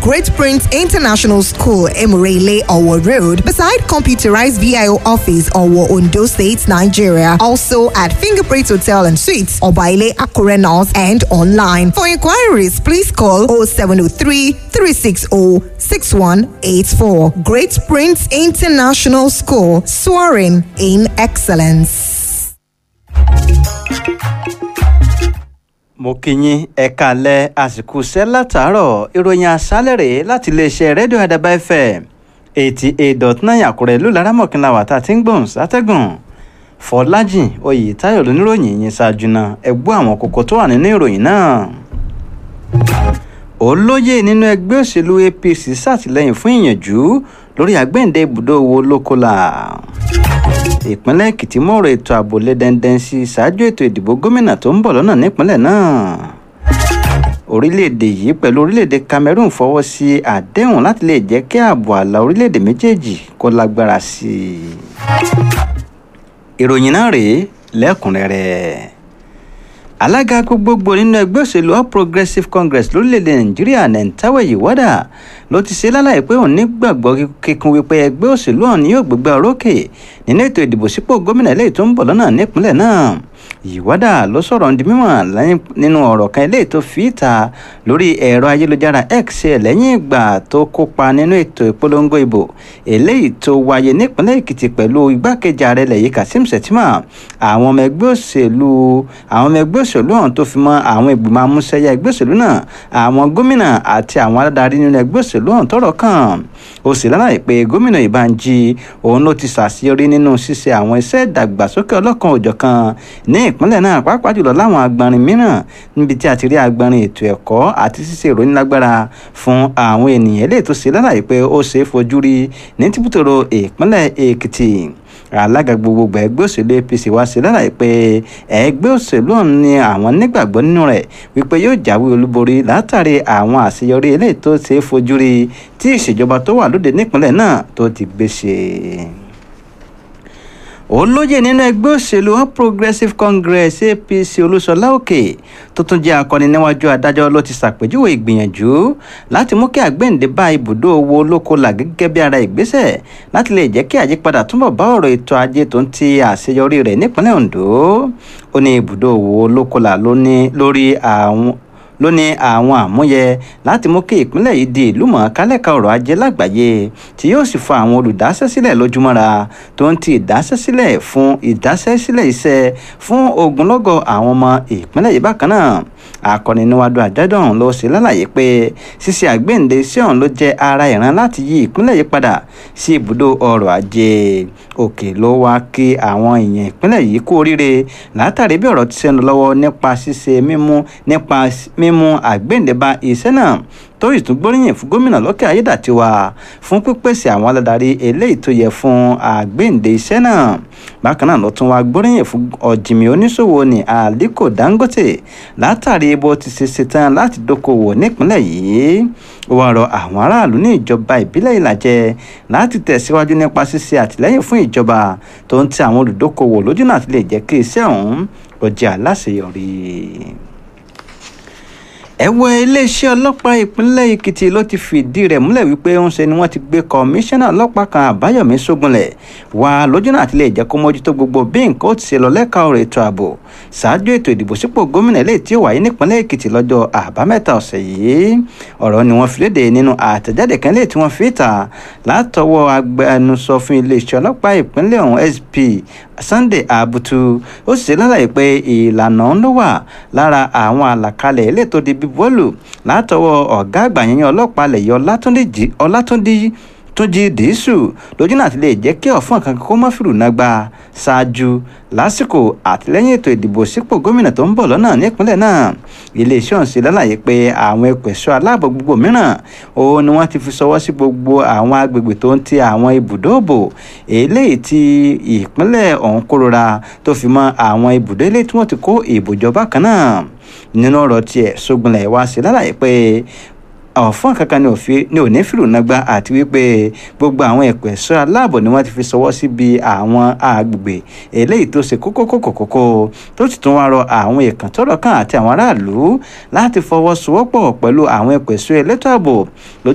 Great Prince International School, Emurele, Owo Road, beside Computerized VIO Office, Owo, Ondo State, Nigeria. Also at Fingerprint Hotel and Suites, Obaile, Akure North, and online. For inquiries, please call 0703 360 6184. Great Prince International School, soaring in excellence. mo kí yín ẹ kalẹ̀ àsìkò iṣẹ́ látàárọ̀ ìròyìn àṣálẹ̀ rèé láti iléeṣẹ́ rédíò àdàbà fm eighty eight dot nine àkúrẹ́ ìlú laramọ̀kìnlá wà tá a ti ń gbọ̀n sátẹ́gùn fọlájìn oyètáyọ̀ lóníròyìn yìí ṣáájú náà ẹ gbọ́ àwọn kókó tó wà nínú ìròyìn náà. olóyè nínú ẹgbẹ́ òṣèlú apc ṣàtìlẹ́yìn fún ìyànjú lórí àgbẹ̀ǹdẹ ibùdó owó lókòlà ìpínlẹ̀ èkìtì mọ̀rọ̀ ètò ààbò lé dandan sí ṣáájú ètò ìdìbò gómìnà tó ń bọ̀ lọ́nà nípínlẹ̀ náà orílẹ̀-èdè yìí pẹ̀lú orílẹ̀-èdè cameroon fọwọ́ sí àdéhùn láti lè jẹ́ kí ààbò ààlà orílẹ̀-èdè méjèèjì kó lágbára sí i. ìròyìn náà rèé lẹ́kùnrẹ́rẹ́ alága gbogbogbò nínú ẹgbẹ́ òṣèlú all progressives congress lórílẹ̀‐èdè nàìjíríà nentawe yiwada ló ti ṣe lálàyé pé òun nígbàgbọ́ kíkún wípé ẹgbẹ́ òṣèlú ọ̀hún yóò gbégbá orókè nínú ètò ìdìbò sípò gómìnà eléyìí tó ń bọ̀ lọ́nà nípínlẹ̀ náà yiwada ló sọ̀rọ̀ di mímọ̀ nínú ọ̀rọ̀ kan eléyìí tó fi ìta lórí ẹ̀rọ ayélujára x lẹ́yìn ìgbà tó kópa nínú ètò ìpolongo ìbò eléyìí tó wáyé nípínlẹ̀ èkìtì pẹ̀lú igbákejì ààrẹ lẹ́yìn kazeem shettima àwọn ọmọ ẹgbẹ́ òṣèlú àwọn ọmọ ẹgbẹ́ òṣèlú ọ̀hún tó fi mọ́ àwọn ìgbìmọ̀ amúṣẹ́yà ẹgbẹ́ òṣèlú náà àwọn gómìnà àti àwọn aládarí nínú ẹgbẹ́ òṣèlú ọ̀hún tọ́rọ̀ kàn ó sì lálàyé pé gómìnà ìbànjí òun ló ti ṣàṣeyọrí nínú ṣíṣe àwọn iṣẹ́ ìdàgbàsókè ọlọ́kan òjọ̀kan ní ìpínlẹ̀ náà pàápàá jùlọ láwọn agbọnrin mìíràn níbi tí a ti rí agbọnrin ètò ẹ̀kọ́ àti ṣíṣe ìròyìn lágbára fún àwọn ènìyàn eléyìí tó ṣe lálàyé pé ó ṣe é fojú rí ní tìbútòrò ìpínlẹ̀ èkìtì alága gbogbogbò ẹgbẹ́ òṣèlú apc wá sí lálàyé pé ẹgbẹ́ òṣèlú ọ̀hún ni àwọn nígbàgbọ́ nínú rẹ̀ wípé yóò jáwé olúborí látàrí àwọn àṣeyọrí eléyìí tó ṣe é fojú rí tí ìṣèjọba tó wà lóde nípìnlẹ̀ náà tó ti gbé ṣe olóyè nínú ẹgbẹ́ òṣèlú all progressives congress apc olúṣọlá òkè tó tún jẹ́ akọni níwájú adájọ́ ló ti ṣàpèjúwe ìgbìyànjú láti mú kí àgbéǹde bá ibùdó owó olókoòlà gẹ́gẹ́ bí ara ìgbésẹ̀ láti lè jẹ́ kí àyípadà túnbọ̀ bá ọ̀rọ̀ ètò ajé tó ń ti àṣeyọrí rẹ̀ nípínlẹ̀ ondo ó ní ibùdó owó olókoòlà lórí àwọn ló ní àwọn àmúyẹ láti mú kí ìpínlẹ̀ yìí di ìlú mọ̀ọ́kálẹ̀ka ọ̀rọ̀ ajé lágbàáyé tí yóò sì fa àwọn olùdásẹ́sílẹ̀ lójúmọ́ra tó ń ti ìdásẹ́sílẹ̀ fún ìdásẹ́sílẹ̀ iṣẹ́ fún ogunlọ́gọ̀ àwọn ọmọ ìpínlẹ̀ yìí bákan náà akọni níwájú àjọdọ̀ ọ̀hún ló ṣe lálàyé pé ṣíṣe àgbéǹde sí ọ̀hún ló jẹ́ ara ìran láti yí ìpínlẹ̀ yìí padà sí ibùdó ọrọ̀ ajé òkè ló wá kí àwọn èèyàn ìpínlẹ̀ yìí kú oríire látàrí bí ọ̀rọ̀ ti ṣe ń lọ lọ́wọ́ nípa ṣíṣe mímú nípa mímú àgbéǹde bá iṣẹ́ náà tó ìtún gbóríyìn fún gómìnà lọ́kẹ́ ayédàtiwa fún pípèsè àwọn aládarí eléyìí tó yẹ fún àgbéǹde iṣẹ́ náà bákan náà ló tún wá gbóríyìn fún ọ̀jìnmí oníṣòwò ní aliko dangote látàrí bó ti ṣe ṣetán láti dókòwò nípínlẹ̀ yìí ó wá rọ àwọn aráàlú ní ìjọba ìbílẹ̀ ìlàjẹ láti tẹ̀síwájú nípa ṣíṣe àtìlẹ́yìn fún ìjọba tó ń ti àwọn olùdókòwò lójú náà ti lè jẹ́ kí iṣẹ́ ọ̀hún ó jẹ́ aláṣeyọrí ẹ̀wọ̀ iléeṣẹ́ ọlọ́pàá ìpínlẹ̀ èkìtì ló ti fìdí rẹ̀ múlẹ̀ wípé ń ṣe ni wọ́n ti gbé kọmíṣánná ọlọ́pàá kan àbáyọ̀mí sógunlẹ̀ wá lójúnà àti lè jẹ́ kó mójútó gbogbo bí nǹkan ó ti ṣe lọ lẹ́ka ọ̀rọ̀ ètò ààbò ṣáájú ètò ìdìbò sípò gómìnà eléyìí tí ó wáyé nípínlẹ̀ èkìtì lọ́jọ́ àbámẹ́ta ọ̀sẹ̀ yìí ọ̀rọ̀ ni wọ́n fi léde nínú àtẹ̀jáde kan léyìí tí wọ́n fi ta látọwọ́ agbẹnusọ fún iléeṣẹ́ ọlọ́pàá ìpínlẹ̀ ọ̀hún sp sunday abutu ó sì ṣe lálàyé pé ìlànà ń ló wà lára àwọn àlàkalẹ̀ eléyìí tó di bíbọ́ọ̀lù látọwọ́ ọ̀gá àgbà yẹn ọlọ́pàá lẹ̀yọ ọlátúndí túnjí dìísù lójú náà ti lè jẹ́ kí ọ̀fọ́n kan kó má fìrù náà gba ṣáájú lásìkò àtìlẹ́yìn ètò ìdìbò sípò gómìnà tó ń bọ̀ lọ́nà nípínlẹ̀ náà iléeṣẹ́ ọ̀hún ṣe lálàyé pé àwọn ẹ̀kọ́ ẹ̀ṣọ́ aláàbò gbogbo mìíràn òun ni wọ́n ti fi ṣọwọ́ sí gbogbo àwọn agbègbè tó ń ti àwọn ibùdó òbò eléyìí tí ìpínlẹ̀ ọ̀hún kórora tó fi mọ́ àwọn ibùdó eléyìí tí wọ́n ti kó ìbòjọba kan náà nínú ọ̀rọ̀ tiẹ̀ sógunlẹ̀ wá sí lálàyé pé ọ̀fọ́n kankan ni òfin ni ò ní fìlù nágbá àti wípé gbogbo àwọn ẹ̀kọ́ ẹ̀ṣọ́ aláàbò ni wọ́n ti fi ṣọwọ́ síbi àwọn agbègbè eléyìí tó ṣe kókó kókó kókó tó sì tún wá rọ àwọn èèkàn tọ́rọ̀ kàn àti àwọn aráàlú láti fọwọ́sowọ́pọ̀ pẹ̀lú àwọn ẹ̀kọ́ ẹ̀ṣọ́ elétò ààbò